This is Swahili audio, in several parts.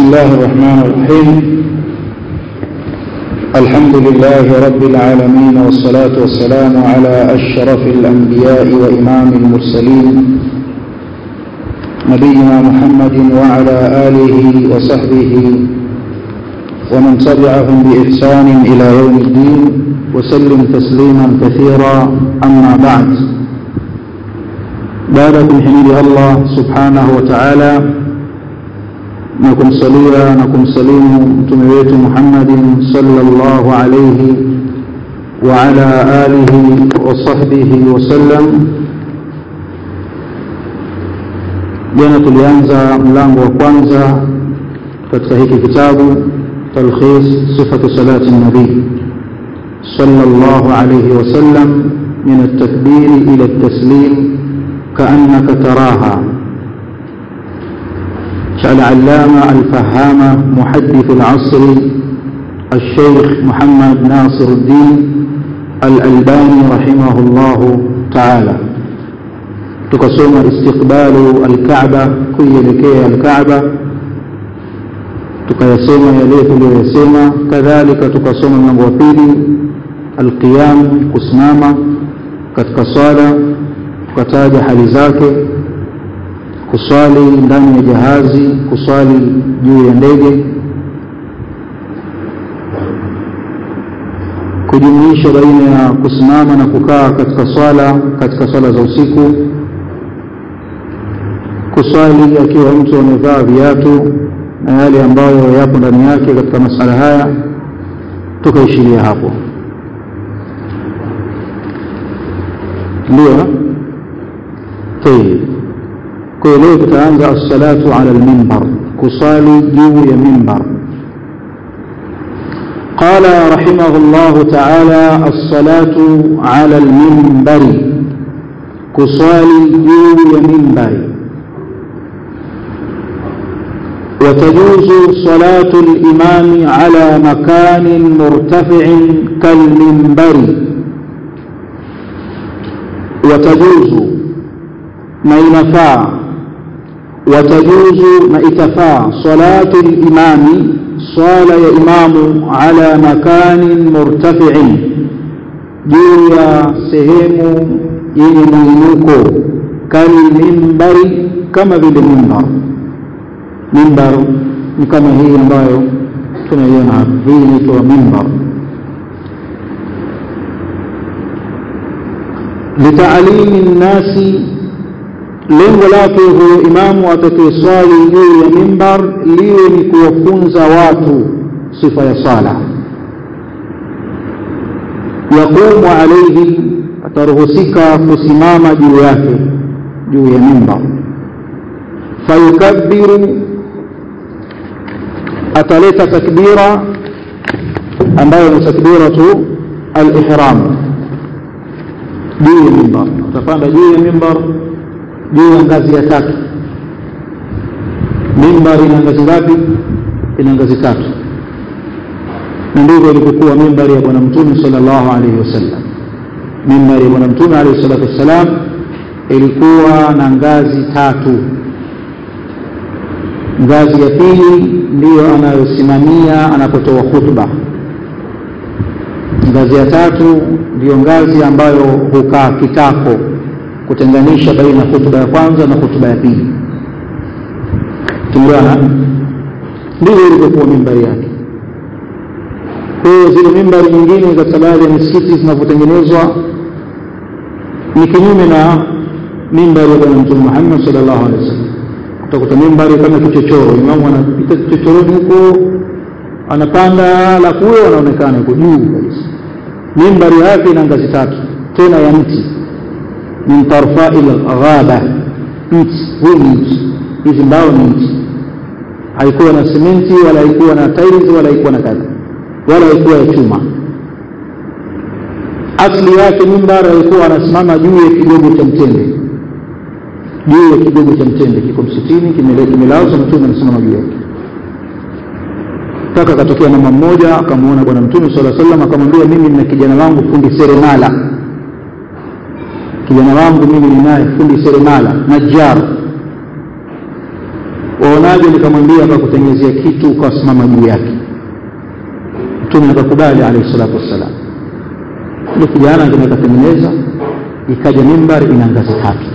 الله الرحمن الرحيم الحمد لله رب العالمين والصلاة والسلام على أشرف الأنبياء وإمام المرسلين نبينا محمد وعلى آله وصحبه ومن تبعهم بإحسان إلى يوم الدين وسلم تسليما كثيرا أما بعد بعدكم حميد الله سبحانه وتعالى na kumsalia na kumsalimu mtume wetu Muhammadin sallallahu alayhi wa ala alihi wa sahbihi wasallam. Jana tulianza mlango wa kwanza katika hiki kitabu talkhis sifatu salati nabii sallallahu alayhi wasallam min at-takbir ila at-taslim ka'annaka taraha العلامة الفهامة محدث العصر الشيخ محمد ناصر الدين الألباني رحمه الله تعالى تقسم استقبال الكعبة كي لكي الكعبة tukayasema yale tuliyosema kadhalika tukasoma mlango wa pili alqiyam kusimama katika swala tukataja hali zake kuswali ndani ya jahazi kuswali juu ya ndege kujumuisha baina ya kusimama na kukaa katika swala katika swala za usiku kuswali akiwa mtu amevaa viatu na yale ambayo yapo ndani yake katika masala haya tukaishiria hapo ndio tayeb kwa hiyo leo tutaanza assalatu ala almimbar kusali juu ya mimbar قال رحمه الله تعالى الصلاة على المنبر كصالي جو منبر وتجوز صلاة الإمام على مكان مرتفع كالمنبر وتجوز ما ينفع وتجوز ما إتفاع صلاة الإمام صال يا إمام على مكان مرتفع جويا سهم ينمينوكو كالمنبر كما بالمنبر منبر كما هي ambayo tunaiona hapa hii inaitwa mimbar litalimi nnasi lengo lake huyo imamu atakayeswali juu ya mimbar liwe ni kuwafunza watu sifa ya sala yaqumu alaihi ataruhusika kusimama juu yake juu ya mimbar fayukabbiru ataleta takbira ambayo ni takbiratu al-ihram juu ya mimbar atapanda juu ya mimbar juu ya ngazi ya tatu mimbar ina ngazi ngapi ina ngazi tatu na ndivyo ilivyokuwa mimbari ya bwana mtume sallallahu alaihi wasallam mimbari ya bwana mtume alaihi salatu wassalam ilikuwa na ngazi tatu ngazi ya pili ndiyo anayosimamia anapotoa khutba ngazi ya tatu ndiyo ngazi ambayo hukaa kitako kutenganisha baina ya hutuba ya kwanza na hutuba ya pili tumeona ndivyo ilivyokuwa mimbari yake kwa hiyo zile mimbari nyingine katika baadhi ya misikiti zinavyotengenezwa ni kinyume na mimbari ya bwana mtume muhammad sallallahu alaihi wasallam utakuta mimbari kama kichochoro imamu anapita kichochoroni huko anapanda alafu huyo anaonekana huko juu kabisa mimbari yake ina ngazi tatu tena ya mti min tarfai lghaba mti huu ni mti hizi mbao ni mti haikuwa na simenti wala haikuwa na tiles wala haikuwa na kadha wala haikuwa ya chuma asli yake mimbar alikuwa anasimama juu ya kigogo cha mtende juu ya kigogo cha mtende kiko msitini kimelazwa mtume anasimama juu yake mpaka akatokea mama mmoja akamwona bwana mtume sala salam akamwambia mimi nina kijana wangu fundi seremala kijana wangu mimi ninaye fundi seremala najjar waonaje nikamwambia akakutengenezea kitu ukasimama juu yake mtume akakubali alayhi salatu wassalam ile kijana akatengeneza ikaja mimbar ina ngazi tatu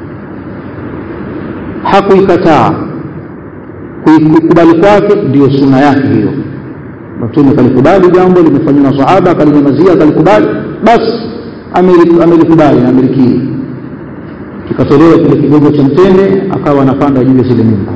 hakuikataa kuikubali kwake ndiyo suna yake hiyo mtume akalikubali jambo limefanywa na sahaba akalinyamazia akalikubali basi amelikubali na amelikiri kikatolewa kile kigogo cha mtende akawa anapanda juu ya zile mimba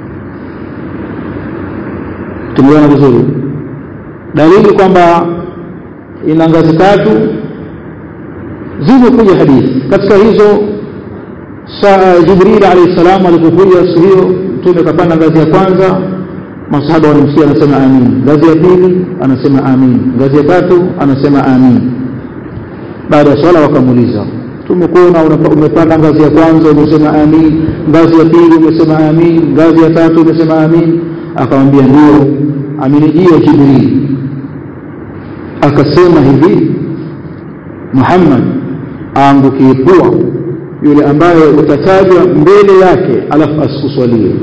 tumeona vizuri dalili kwamba ina ngazi tatu zimekuja hadithi katika hizo saa jibril alayhi salam alipokuja siku hiyo mtume akapanda ngazi ya kwanza masahaba wanamsikia anasema amin ngazi ya pili anasema amin ngazi ya tatu anasema amin baada ya swala wakamuuliza tumekuona umepanda ngazi ya kwanza umesema amin ngazi ya pili umesema amin ngazi ya tatu umesema amin akamwambia ndio amenijia jibril akasema hivi muhammad aangukie pua yule ambaye utatajwa mbele yake alafu asikuswalie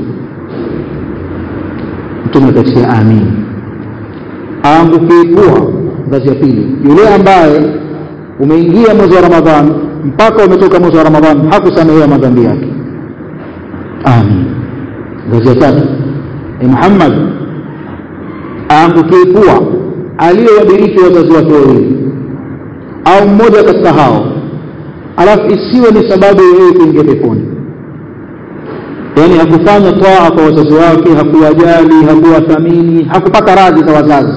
mtume akasikia amin aangukie pua ngazi ya pili yule ambaye umeingia mwezi wa ramadhan mpaka umetoka mwezi wa ramadhan hakusamehewa madhambi yake amin ngazi ya tatu e muhammad aangukie pua aliyowadiriki wazazi wake wawili au mmoja katika hao alafu isiwe ni sababu yeye kuingia peponi yaani hakufanya toa kwa wazazi wake hakuwajali hakuwathamini hakupata radhi za wazazi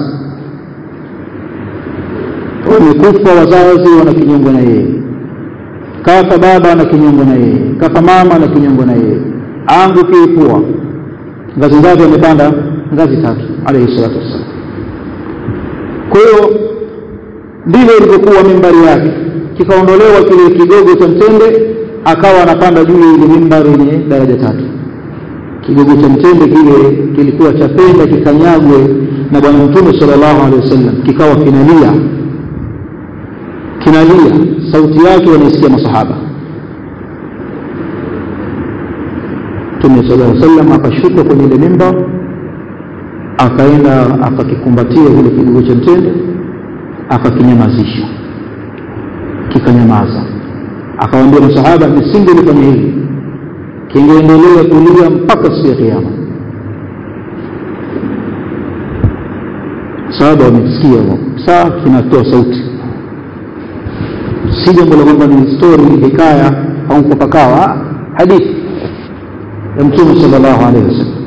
wamekufa wazazi wana kinyongo na yeye kafa baba ana kinyongo na yeye kafa mama ana kinyongo na yeye aangukie pua ngazi ngazi amepanda ngazi tatu alayhi salatu wassalam kwa hiyo ndivyo ilivyokuwa mimbari yake kikaondolewa kile kigogo cha mtende akawa anapanda juu ya ile mimbari yenye daraja tatu kigogo cha mtende kile kilikuwa cha penda kikanyagwe na bwana mtume sallallahu alaihi wasallam kikawa kinalia kinalia sauti yake wanaisikia masahaba mtume sallallahu alaihi wasallam akashuka kwenye ile mimba akaenda akakikumbatia kile kigogo cha mtende akakinyamazisha kikanyamaza akawaambia masahaba nisingelifanya hivi kingeendelea kulia mpaka siku ya kiyama sahaba wamesikia saa kinatoa sauti si jambo la kwamba ni stori hikaya au kupakawa hadithi ya mtume sallallahu alaihi wasallam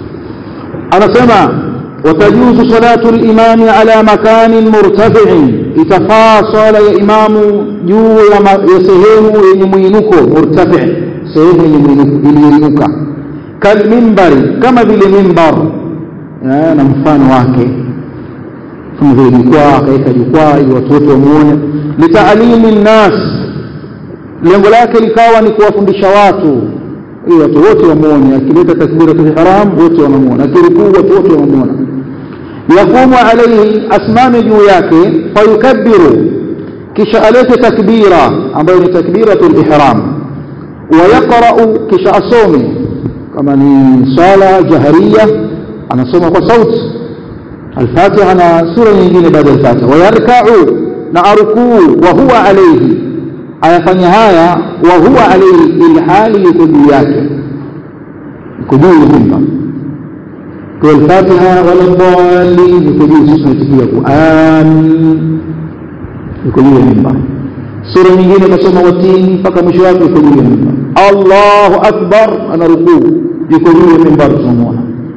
anasema watajuzu salatu limami ala makanin murtafiin itafaa swala ya imamu juu ya sehemu yenye mwinuko murtafi sehemu yenye mwinuko iliyoinuka kalmimbari kama vile mimbar na mfano wake kama vile jukwaa akaweka jukwaa ili watu wote wamuone litaalimi nnas lengo lake likawa ni kuwafundisha watu ili watu wote wamuone akileta takbiratul ihram wote wanamuona akirukuu watu wote wanamuona yaqumu alayhi asimame juu yake fayukabbiru kisha alete takbira ambayo ni takbiratul ihram wayaqra'u kisha asome kama ni sala jahariya anasoma kwa sauti الفاتحة na sura nyingine baada ya Fatiha wayarka'u na arukuu wa huwa alayhi ayafanya haya wa huwa alayhi ilhali yuko juu yake yuko juu ya mimba kwa al-Fatiha wala dhalin yuko juu sisi tunatikia ku amin yuko juu ya mimba sura nyingine kasoma watini mpaka mwisho wake yuko juu ya mimba Allahu akbar ana rukuu yuko juu ya mimba tunamwona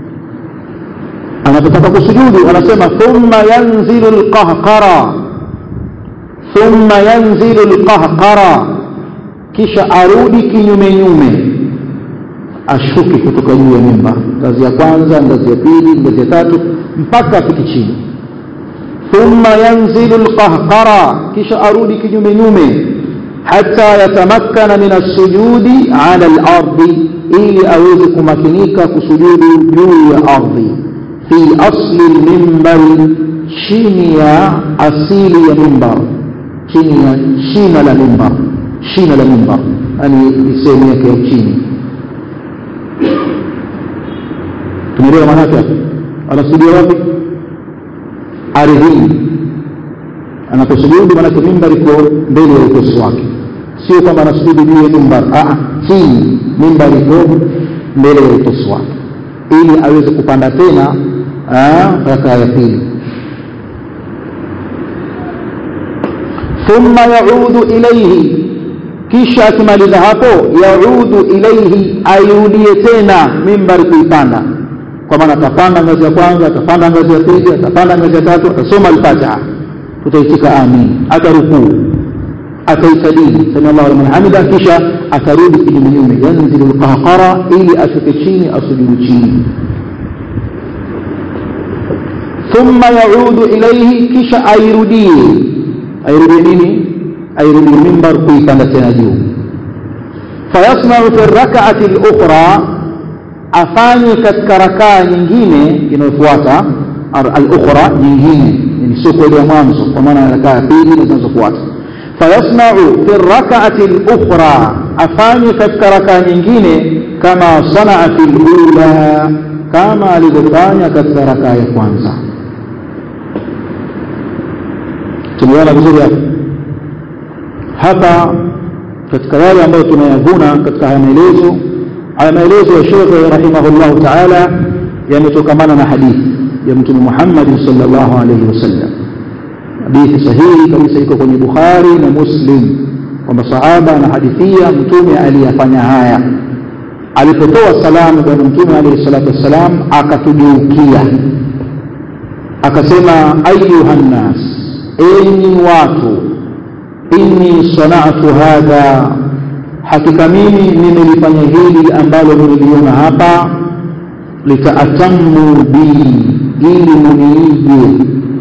anapotaka kusujudu anasema thumma yanzilu alqahqara thumma yanzilu alqahqara kisha arudi kinyume nyume ashuke kutoka juu ya mimba ngazi ya kwanza ngazi ya pili ngazi ya tatu mpaka afike chini thumma yanzilu alqahqara kisha arudi kinyume nyume hata yatamakkana min as-sujudi ala al-ardi ili aweze kumakinika kusujudu juu ya ardhi fi asli al-minbar chini ya asili ya mimbar chini ya shina la mimbar shina la mimbar yani sehemu yake ya chini umeelewa maana yake anasujudia wapi ardhini anaposujudu maanake mimbar iko mbele ya utosi wake sio kwamba anasujudu juu ya mimbar chini mimbar iko mbele ya utosi wake ili aweze kupanda tena raka ya pili thumma yaudu ilaihi kisha akimaliza hapo yaudu ilaihi airudie tena mimbari kuipanda kwa maana atapanda ngazi ya kwanza atapanda ngazi ya pili atapanda ngazi ya tatu atasoma alfatiha tutaitika amin atarukuu ataikadiri sami llahu liman hamida kisha atarudi kinyumenyume yanzilu lqahqara ili ashuke chini asujudu chini thumma yaudu ilaihi kisha airudie airudie nini airudie mimbar kuipanda tena juu fayasnau fi rakaati lukhra afanye katika rakaa nyingine inayofuata al-ukhra nyingine yani sio kwa ya mwanzo kwa maana rakaa ya pili na zinazofuata fayasnau fi rak'ati al-ukhra afanye katika rakaa nyingine kama sanaa fi al-ula kama alivyofanya katika rakaa ya kwanza tumeona vizuri hapa hapa katika yale ambayo tunayavuna katika haya maelezo haya maelezo ya Sheikh rahimahullah ta'ala yametokamana na hadithi ya Mtume Muhammad sallallahu alayhi wasallam hadithi sahihi kabisa iko kwenye Bukhari na Muslim kwamba sahaba anahadithia mtume aliyafanya haya alipotoa salamu bwana mtume alayhi salatu wassalam akatugeukia akasema ayuha nnas enyi watu inni sanatu hadha hakika mimi nimelifanya hili ambalo niliona hapa litaatammu bi ili muniige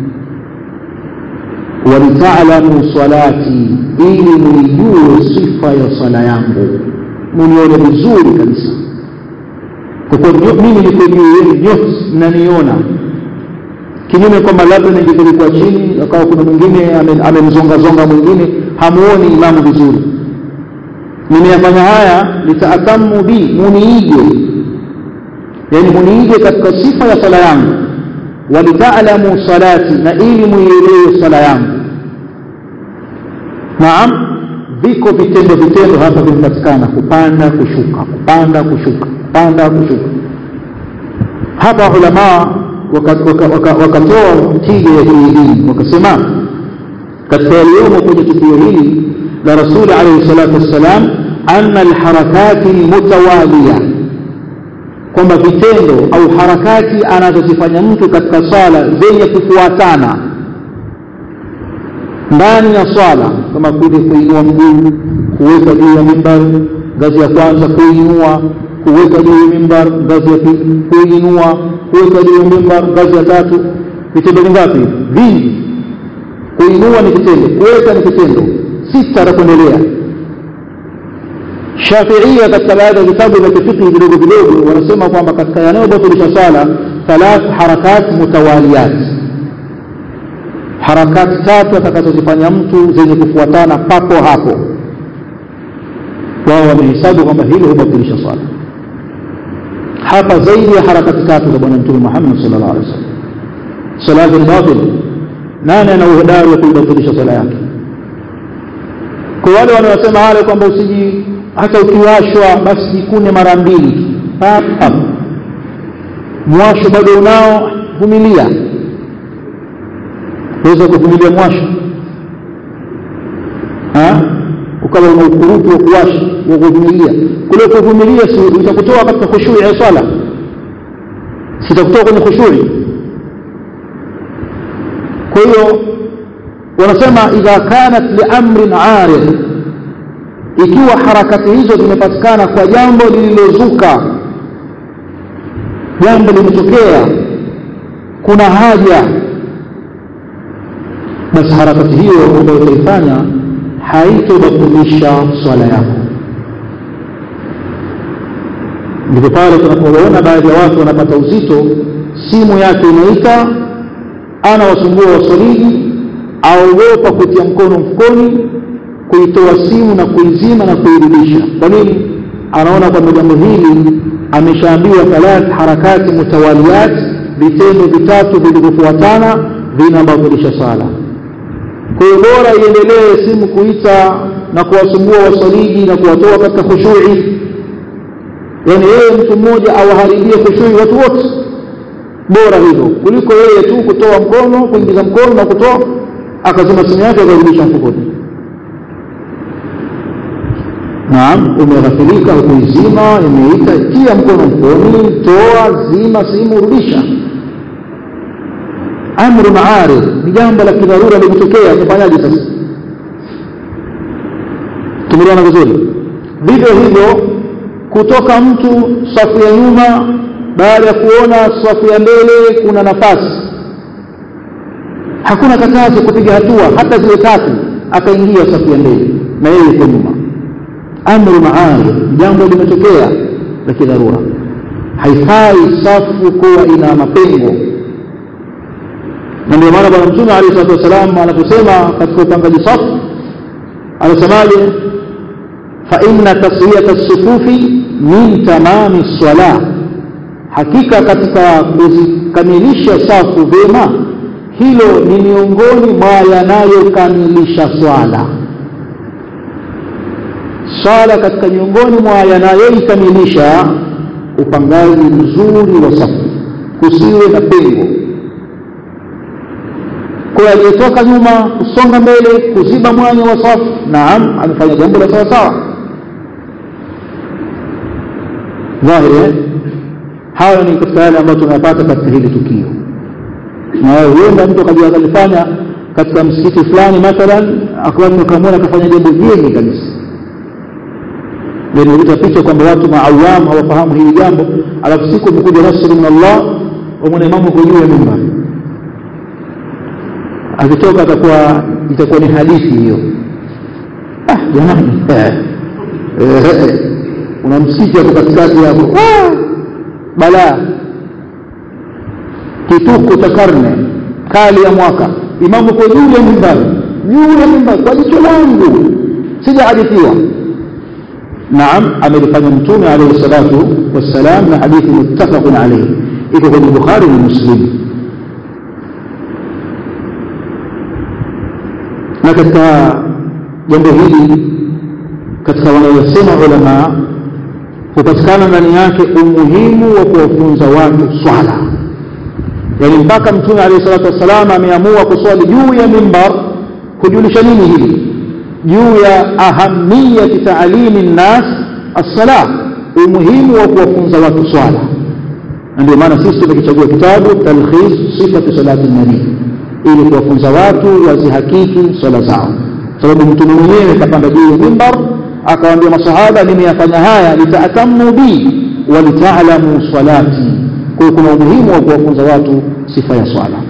walitaalamu salati ili muijue sifa ya sala yangu munione vizuri kabisa kwa kuwa mimi niko juu yenu nyote mnaniona kinyume kwamba labda ningelikuwa chini akawa kuna mwingine amemzongazonga mwingine hamuoni imamu vizuri nimeyafanya haya litaatamu bi muniige yani muniige katika sifa ya sala yangu walitaalamu salati na ili muielewe sala yangu naam viko vitendo vitendo hapa vimepatikana kupanda kushuka kupanda kushuka kupanda kushuka hapa ulamaa wakatoa waka, waka tija ya hili dini wakasema katika yaliyomo kwenye tukio hili la rasuli alayhi salatu wassalam anna alharakati almutawaliya kwamba vitendo au harakati anazozifanya mtu katika swala zenye kufuatana ndani ya swala kama vile kuinua mguu kuweka juu ya mimbar ngazi ya kwanza kuinua kuweka juu ya mimbar ngazi ya pili kuinua kuweka juu ya mimbar ngazi ya tatu vitendo vingapi vingi kuinua ni kitendo kuweka ni kitendo sita na kuendelea shafiia katika baadhi ya vitabu vya kifiqhi vidogo vidogo wanasema kwamba katika yanayobatilisha sala thalath harakat mutawaliyat harakati tatu atakazozifanya mtu zenye kufuatana papo hapo wao wamehesabu kwamba hilo hubatilisha swala hapa zaidi ya harakati tatu za bwana mtume Muhammad sallallahu alaihi wasallam salatu al-batil nani ana uhodari wa kuibatilisha swala yake kwa wale wanaosema wale kwamba usiji hata ukiwashwa basi jikune mara mbili pap mwasho bado unao vumilia uweza kuvumilia mwasho ukawa una ukurutu wa kuwasha wa kuvumilia kule kuvumilia si itakutoa katika khushui ya swala sitakutoa kwenye khushui kwa hiyo wanasema idha kanat liamrin arid ikiwa harakati hizo zimepatikana kwa jambo lililozuka jambo limetokea kuna haja basi harakati hiyo ambayo utaifanya haitobatilisha swala yako ndipo pale tunapoona baadhi ya watu wanapata uzito simu yake inaita ana wasumbua wasoliji aogopa kutia mkono mfukoni kuitoa simu na kuizima na kuirudisha kwa nini anaona kwamba jambo hili ameshaambiwa thalath harakati mutawaliyat vitendo vitatu vilivyofuatana vinabatilisha sala kwa hiyo bora iendelee simu kuita na kuwasumbua wasaliji na kuwatoa katika khushui yani yeye mtu mmoja awaharibie khushui watu wote bora hivyo kuliko yeye tu kutoa mkono kuingiza mkono na kutoa akazima simu yake akarudisha mfukoni naam umeghafilika hukuizima imeita tia mkono mfukoni toa zima simu rudisha amru maarid ni jambo la kidharura limetokea tufanyaje sasa tumeelewana vizuri vivyo hivyo kutoka mtu safu ya nyuma baada ya kuona safu ya mbele kuna nafasi hakuna katazo kupiga hatua hata zile tatu akaingia safu ya mbele na yeye yuko nyuma amru maarid jambo limetokea la kidharura haifai safu kuwa ina mapengo na ndio maana bwana mtume alayhi salatu wasalam anaposema katika upangaji safu anasemaje fa inna taswiyata as-sufufi min tamami salah hakika katika kuzikamilisha safu vyema hilo ni miongoni mwa yanayokamilisha swala swala katika miongoni mwa yanayoikamilisha upangaji mzuri wa safu kusiwe na pengo kwa aliyetoka nyuma kusonga mbele kuziba mwanya wa safu naam amefanya jambo la sawa sawa dhahiri hayo ni katika yale ambayo tunayapata katika hili tukio na huenda mtu akaja akalifanya katika msikiti fulani mathalan akawa akamwona akafanya jambo jeni kabisa linaleta picha kwamba watu maawam hawafahamu hili jambo alafu siku imekuja nasri min Allah wamwona imamu kwa juu ya mimbar akitoka atakuwa itakuwa ni hadithi hiyo ah jamani una msikiti hapo katikati hapo balaa kituko cha karne kali ya mwaka imamu kwa juu ya mimbari juu ya mimbari kwa jicho langu sijahadithiwa naam amelifanya mtume alayhi salatu wassalam na hadithi muttafaqun alayhi iko kwenye bukhari na muslim na katika jambo hili katika wanayosema ulama hupatikana ndani yake umuhimu wa kuwafunza watu swala yaani mpaka mtume alayhi salatu wassalam ameamua kuswali juu ya mimbar kujulisha nini hili juu ya ahamiyati taalimi nnas assala umuhimu wa kuwafunza watu swala na ndio maana sisi tumekichagua kitabu talkhis sifatu salati nabii ili kuwafunza watu wazihakiki swala zao sababu mtume mwenyewe kapanda juu ya mimbar akawaambia masahaba nimeyafanya haya litaatamu bi walitaalamu salati kwa kuna umuhimu wa kuwafunza watu sifa ya swala